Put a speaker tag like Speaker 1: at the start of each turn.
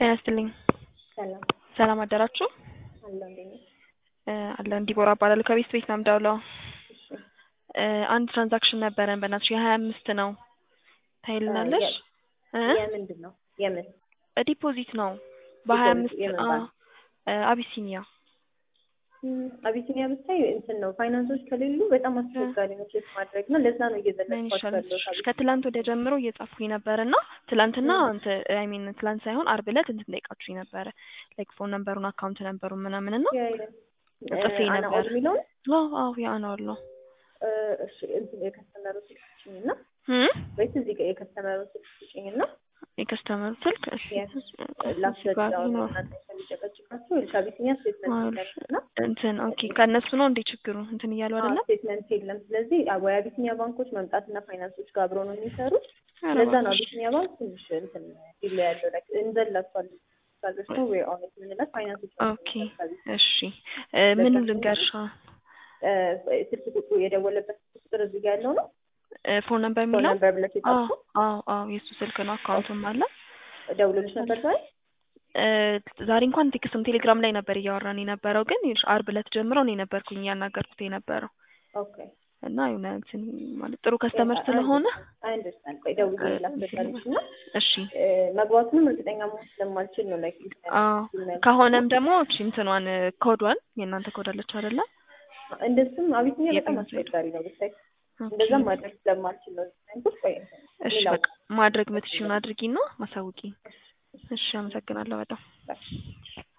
Speaker 1: ጤና ይስጥልኝ።
Speaker 2: ሰላም
Speaker 1: ሰላም አደራችሁ?
Speaker 2: አለው እንዴት ነሽ?
Speaker 1: እ አለን ዲቦራ እባላለሁ ከቤት ቤት ነው የምደውለው።
Speaker 2: እሺ
Speaker 1: እ አንድ ትራንዛክሽን ነበረን በእናትሽ የሀያ አምስት ነው ታይልናለሽ? እ
Speaker 2: የምንድን ነው የምን
Speaker 1: ዲፖዚት ነው በሀያ
Speaker 2: ዲፖዚት
Speaker 1: አምስት
Speaker 2: የምን
Speaker 1: አዎ
Speaker 2: ባንክ?
Speaker 1: እ አቢሲኒያ
Speaker 2: ም፣ አቢሲኒያ ብታይ እንትን ነው ፋይናንሶች ከሌሉ በጣም አስቸጋሪ ነው ቼክ ማድረግ እና ለዛ ነው
Speaker 1: ምን
Speaker 2: እየዘለጥኳቸው
Speaker 1: ይሻላል?
Speaker 2: ያለሁት አቢሲኒያ።
Speaker 1: ከትላንት ወዲያ ጀምሮ እየጻፍኩኝ ነበር እና ትላንትና
Speaker 2: ም።
Speaker 1: እንትን አይ ሚን ትላንት ሳይሆን አርብ ዕለት እንትን ጠይቃችሁኝ ነበረ ላይክ ፎን ነምበሩን አካውንት ነምበሩን ምናምን እና
Speaker 2: ያ ያ
Speaker 1: ጽፌ
Speaker 2: እ፣ አና
Speaker 1: ነበር።
Speaker 2: ኦል የሚለውን
Speaker 1: አዎ አዎ ያ ነው አለው
Speaker 2: እ፣ እሺ እንትን የከስተመሩ ስልክ ስጭኝ እና
Speaker 1: እም
Speaker 2: ወይስ እዚህ ጋር የከስተመሩ ስልክ ስጭኝ እና
Speaker 1: የከስተመር ስልክ እሺ
Speaker 2: Yes.
Speaker 1: እዚህ ጋር
Speaker 2: ላስረዳው ነው
Speaker 1: ነው
Speaker 2: እናንተ ከሚጨቀጭቃችሁ ወይ ከአቢሲኒያ ስቴትመንት
Speaker 1: አዎ
Speaker 2: የለም እና
Speaker 1: እንትን ኦኬ ከእነሱ ነው እንዴ ችግሩ እንትን እያሉ አይደለም
Speaker 2: ስቴትመንት የለም። ስለዚህ ወይ አቢሲኒያ ባንኮች መምጣትና ፋይናንሶች ጋር አብረው ነው የሚሰሩት።
Speaker 1: ኧረ
Speaker 2: ለዛ ነው
Speaker 1: እባክሽ
Speaker 2: አቢሲኒያ ባንክ ትንሽ እንትን ዲላ ያለው ላይክ እንዘላቸዋል ካለች ነው ወይ ኦኔት የምንላት ፋይናንሶች ናቸው
Speaker 1: ኦኬ
Speaker 2: የሚሰሩት አቢሲኒያ።
Speaker 1: እሺ እ ምኑ ልንገርሻ
Speaker 2: እ፣ ስልክ ቁጥሩ የደወለበት ስልክ ቁጥር እዚህ ጋር ያለው ነው
Speaker 1: እ ፎን ነምበር
Speaker 2: ፎን
Speaker 1: የሚለው
Speaker 2: ነምበር ብለሽ
Speaker 1: አዎ
Speaker 2: የጻፍሽው
Speaker 1: አዎ አዎ የእሱ ስልክ ነው አካውንቱም አለ
Speaker 2: ደውሎልሽ ነበር ዛሬ?
Speaker 1: እ ዛሬ እንኳን ቴክስትም ቴሌግራም ላይ ነበር እያወራን የነበረው ግን ይኸውልሽ አርብ ዕለት ጀምሮ እኔ ነበርኩኝ እያናገርኩት የነበረው
Speaker 2: ኦኬ
Speaker 1: እና የሆነ እንትን ማለት ጥሩ ከስተመር ስለሆነ
Speaker 2: አይ አንደርስታንድ። ቆይ ደውዬ ላስረዳልሽ እና
Speaker 1: እሺ
Speaker 2: እ፣ መግባቱንም እርግጠኛ መሆን ስለማልችል ነው ላይክ
Speaker 1: አዎ ከሆነም ደግሞ እቺ እንትኗን ኮዷን የእናንተ ኮድ አለች አይደለ
Speaker 2: እንደሱም አቢሲኒያ በጣም
Speaker 1: የፔመንት ሳይድ
Speaker 2: አስቸጋሪ ነው ብታይ
Speaker 1: ኦኬ
Speaker 2: እንደዛም ማድረግ ስለማልችል ነው ያንኩት። ቆይ
Speaker 1: እሺ
Speaker 2: ሌላው
Speaker 1: በቃ ማድረግ የምትችይውን አድርጊና ማሳውቂ እሺ አመሰግናለሁ በጣም